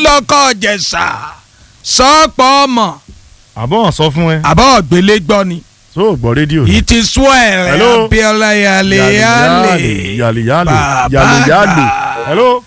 lọ́kọ̀ jẹ̀sà sọ́pọ̀ ọmọ àbọ̀ wọn sọ fún ẹ àbọ̀ ọ̀gbẹ́lẹ́ gbọ́ ni tó o gbọ́ rédíò ni. ìtì swell Hello? abiola yale yale yàlè yàlè bàbá yàlè yàlè. hello.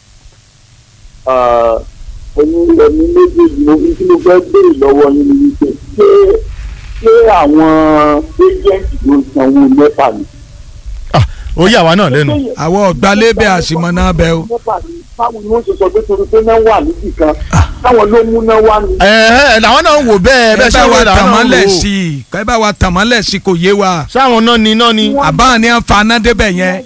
ẹni ẹni méjèèjì mo fi tí mo fẹ́ béèrè lọ́wọ́ yín ni wípé ṣé ṣé àwọn éjẹ̀ǹtì ló sanwó mẹ́fà ni. ó yà wá náà lẹ́nu. àwọn ọ̀gbálẹ́bẹ̀ àṣìmọ́nà bẹ́ o mẹ́fà ni báwo ni wọ́n ṣe sọ pé torí pé náà wà níbì kan táwọn ló mú náà wá ni. ẹ ẹ làwọn náà ń wò bẹ́ẹ̀ ẹ bẹ́ẹ̀ ṣe bá ń wò wa làwọn náà ń tàmọ́lẹ̀ wò. sí i ẹ bá wa tàmọ́lẹ̀ sí i kò yé wa sáwọn náà ni náà ni. àbá ni à ń fa aná débẹ̀ yẹn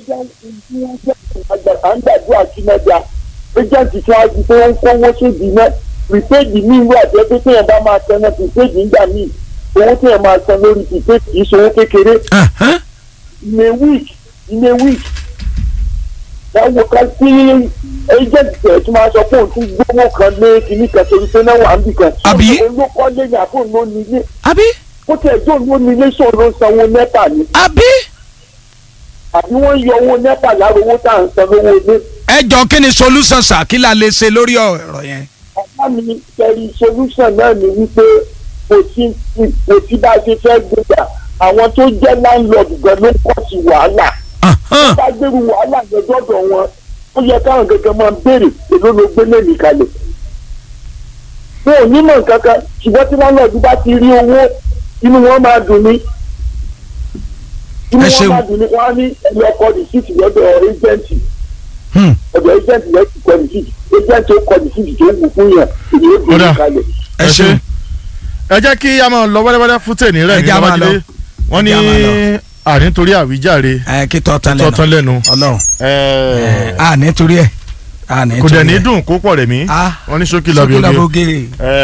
à ń gbàdúrà sí mẹ́ta éjẹ̀ǹtì tí wọ́n ti pé wọ́n ń kówó sódì náà pìpéèdì míì wà jẹ́ pé téèyàn bá máa tẹ náà pìpéèdì ńgbà míì owó téèyàn máa san lórí pìpéèdì kì í ṣe owó kékeré Ẹ̀hẹ́n. in a week in a week báwo ká sí agent tẹ̀ tí máa sọ pé òun tún gbówó kan lé kinní kan torí pé náà wà níbì kan. Àbí? òun ló kọ́ lé ní àbò ló ní ilé àbí ó tẹ̀ jó ló ní ilé sóun ló ń sanwó nẹ́pà ni àbí àbí wọ́n yọ owó nẹ́pà lára owó tá à ń san lówó ilé. ẹ jọ kí ni solution sà kí la lè ṣe lórí ọ̀rọ̀ yẹn. ọ̀gá mi kẹrí solution náà ni wípé kò sí kò sí bá a ṣe fẹ́ gbéjà àwọn tó jẹ́ landlord gan ló kọ́ sí wàhálà. Ahán. bá gbèrú wàhálà yẹn dọ́dọ̀ wọn ó yẹ káwọn gẹ́gẹ́ máa béèrè èló ló gbé lẹ́mìí kalẹ̀. wọn ò ní mọ̀ kankan ṣùgbọ́n tí landlord bá ti rí owó inú wọn máa dùn ní. inú Ẹ wọn ṣeun. máa dùn ní wọn á ní ẹni ọkọ rìsíìtì lọ́dọ̀ ẹjẹǹtì Hmm. ọ̀dọ̀ ẹjẹǹtì lẹ́sìn kọ rìsíìtì ẹjẹǹtì ó kọ rìsíìtì tó wù fún yàn èyí ó gbé Kódà. kalẹ̀. ẹ ṣeun ẹ jẹ́ kí a máa lọ wẹ́rẹ́wẹ́rẹ́ fún tèmi rẹ̀ Ẹ ní jẹ́ a máa babájídé lọ. wọ́n ní Ẹ jẹ́ a máa àní torí àwíjàre ẹ kí tọ́ tán tọ́tán lẹ́nu lẹ́nu ọlọ́run ẹ, a nítorí ẹ a nítorí ẹ kò dẹ̀ ní dùn kó pọ̀ rẹ̀ mí Ah. wọ́n ní ṣókí lọ́bì sókè oge lọ́bọ̀gẹ́.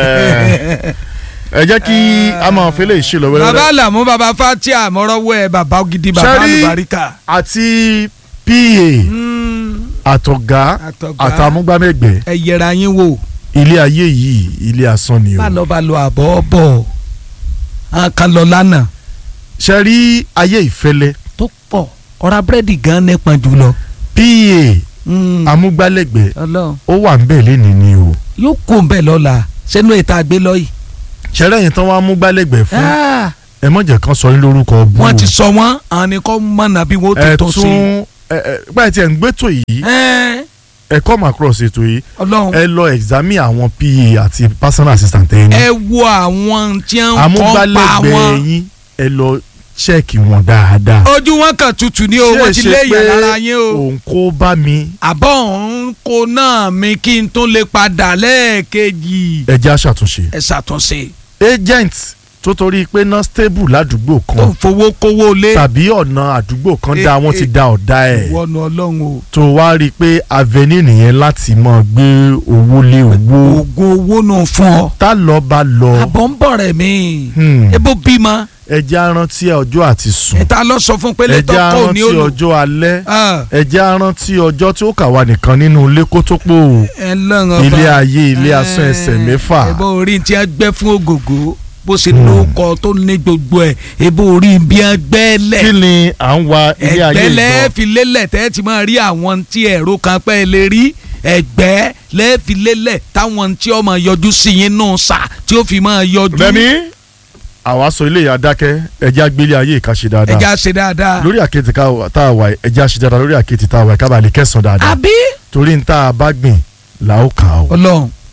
ẹ jẹ́ kí a máa fẹ́lẹ̀ ìṣe lọ bàbá wẹ́rẹ́wẹ́rẹ́ làmú bàbá fatia mọ́rọ́wọ́ ẹ bàbá gidi bàbá Ṣẹ́rí- àlùbáríkà. àti pa Hmm. àtọ̀gá Àtọ̀gá. àtàmúgbámẹ́gbẹ́ ẹ yẹra yín wò ilé ayé yìí ilé asán ni o bá lọ bá lọ àbọ̀ bọ̀ àwọn kan lọ lánàá ṣe rí ayé ìfẹ́lẹ́ tó pọ̀ ọ̀rá búrẹ́dì gan nípọn jùlọ. pa Hmm. amúgbálẹ́gbẹ́ ọlọ́run ó wà ń bẹ̀ lẹ́ni ni o yóò kó ń bẹ̀ lọ́la sẹ́nu ètò àgbẹ̀ lọ yìí. ṣẹlẹ̀ yìí tán wá amúgbálẹ́gbẹ́ fún Ah, ẹ mọ̀jẹ̀ kan sọ yín lórúkọ bú wọ́n ti sọ wọ́n àwọn ni kò mọ̀nà bí wọ́n ẹ tó tó sí. tún ẹ ẹ báyìí tí ẹ ń gbẹ́tò yìí Ẹ́, ẹ come across ètò yìí ọlọ́run ẹ lọ examine àwọn pa àti personal assistant ẹ ní ẹ wo àwọn tí wọ́n kọ́ pa amúgbálẹ́gbẹ́ wọn. yín ẹ lọ ṣẹ́ẹ̀kì wọn dáadáa ojú wọn kàn tutù ní o wọ́n ti lé èèyàn lára yín o. òun kó bá mi àbọ̀ òun kò náà mi kí n tún lè padà lẹ́ẹ̀kejì. ẹ jẹ́ àṣàtúnṣe ẹ ṣàtúnṣe agent tó torí pé ná stable ládùúgbò tó kan ń fowó kówó lé tàbí ọ̀nà àdúgbò kan Eh, dá wọ́n ti eh, da ọ̀dà ẹ̀ wọnú ọlọ́run o. tó wá rí i pé avenue nìyẹn láti máa gbé owó lé owó oògùn owó nù fún ọ. tá lọ bá lọ àbọ̀ ń bọ̀ rẹ̀ mí. Hmm. ebo bímọ. ẹ jẹ́ á rántí ọjọ́ àti sùn ìta lọ sọ fún pé ẹ létọ́ jẹ́ á kò ní rántí olù. ọjọ́ alẹ́ Ah, ẹ jẹ́ á rántí ọjọ́ tí ó kà wá nìkan nínú ilé kó tó pò ẹ lọ́run ilé ọba. ayé ilé asán ẹsẹ̀ mẹ́fà ebo orí tí a gbẹ́ fún ògògó bó ṣe lóko tó ní gbogbo ẹ̀ ebo orí bí a gbẹ́ lẹ̀. kí ni à ń wa ilé ayé ẹgbẹ́ ìgbọ́ lẹ́ẹ̀fi lélẹ̀ tẹ́ ti máa rí àwọn tí ẹ̀rọ kan pẹ́ lè rí ẹgbẹ́ lẹ́ẹ̀fi lélẹ̀ táwọn tí ó máa yọjú sí yín nù sà tí ó fi máa yọjú. rẹmi àwa sọ ilé ìyá dákẹ́ ẹ jẹ́ á gbé ilé ayé ìka ṣe dáadáa ẹja ṣe dáadáa. lórí àkéte ká- tá a wà yìí, ẹ jẹ́ á ṣe dáadáa lórí àkéte tá a wà yìí, ká bàa lè kẹsàn dáadáa àbí torí n tá a bá gbìn là ó kà ó ọlọ́run